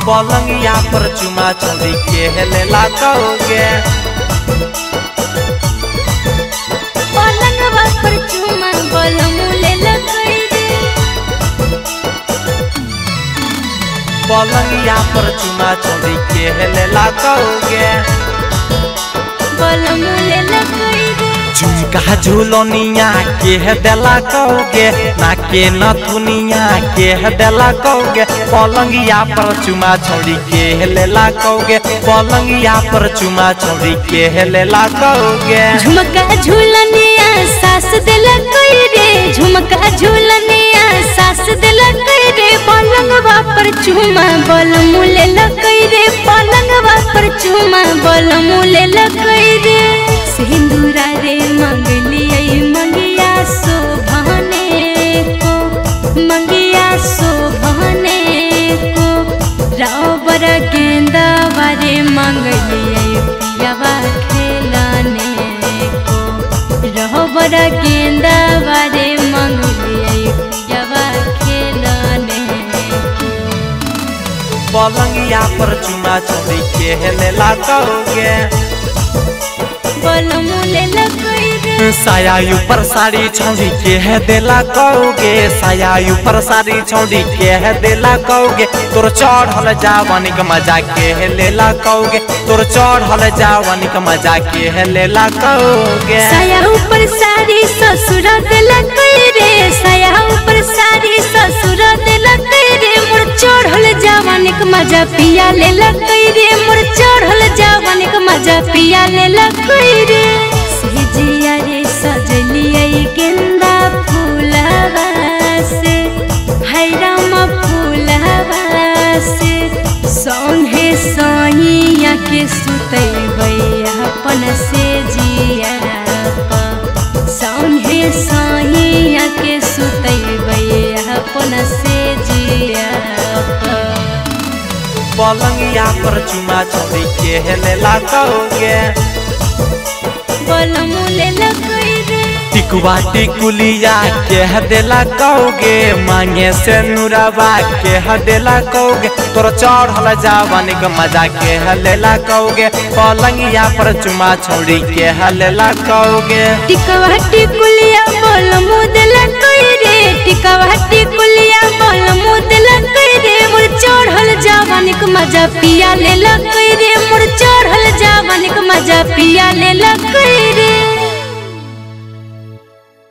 पलंगिया पर चुमा चढ़ी के हेलेला कहोगे पलंगवा पर चुमा बलमु लेला कई रे पलंगिया पर चुमा चढ़ी के हेलेला कहोगे बलमु लेला कई रे झुमका झुलनिया के हेदेला कहोगे ना के नथुनिया के हेदेला कहोगे पलंगिया पर चुमा चढ़ी के हेलेला कहोगे पलंगिया पर चुमा चढ़ी के हेलेला कहोगे झुमका झूलनिया सास दिला कई रे झुमका झूलनिया सास दिला कई रे पलंगवा पर चुमा बलमु लेला कई रे पलंगवा पर चुमा बलमु लेला कई रे सिंदूरा रे मंगलियै मंगिया शोभने को मंगिया शोभने को रावर गेंदा बारे मंगलियै पियावा खेलने को रहबर गेंदा बारे मंगलियै पियावा खेलने को पलंगिया पर चुमा चढ़ी के हेलेला कहोगे बलमु लेला कई रे साया ऊपर साड़ी छौड़ी के है देला कहोगे साया ऊपर साड़ी छौड़ी के है देला कहोगे तोर चढ़ल जावनी के मजा के है लेला कहोगे तोर चढ़ल जावनी के मजा के है लेला कहोगे साया ऊपर साड़ी ससुर दिला कई रे साया ऊपर साड़ी ससुर दिला कई रे मोर चढ़ल जवानी के मजा पिया लेला कई रे मोर चढ़ल जवानी के मजा पिया लेला कई रे सेजिया रे सजलियै गेंदा फूलवा से हैराम फूलवा से संगे सहिया के सुतैबै अपन से जिया संगे सहिया के सुतैबै अपन से जिया पलंगिया पर चुमा चढ़ी के है लेला कहोगे बलमु लेला कई रे टिकुआ टिकुलिया के हदेला कहोगे मांगे से नुरबा के हदेला कहोगे तोर चढ़ल जावनी के मजा के हलेला कहोगे पलंगिया पर चुमा छोड़ी के हलेला कहोगे टिकवा टिकुलिया बलमु देला कई रे टिकवा टिकुलिया बलमु देला कई रे मोर चढ़ल जवानी के मजा पिया लेला कई रे मोर चढ़ल जवानी के मजा पिया लेला कई रे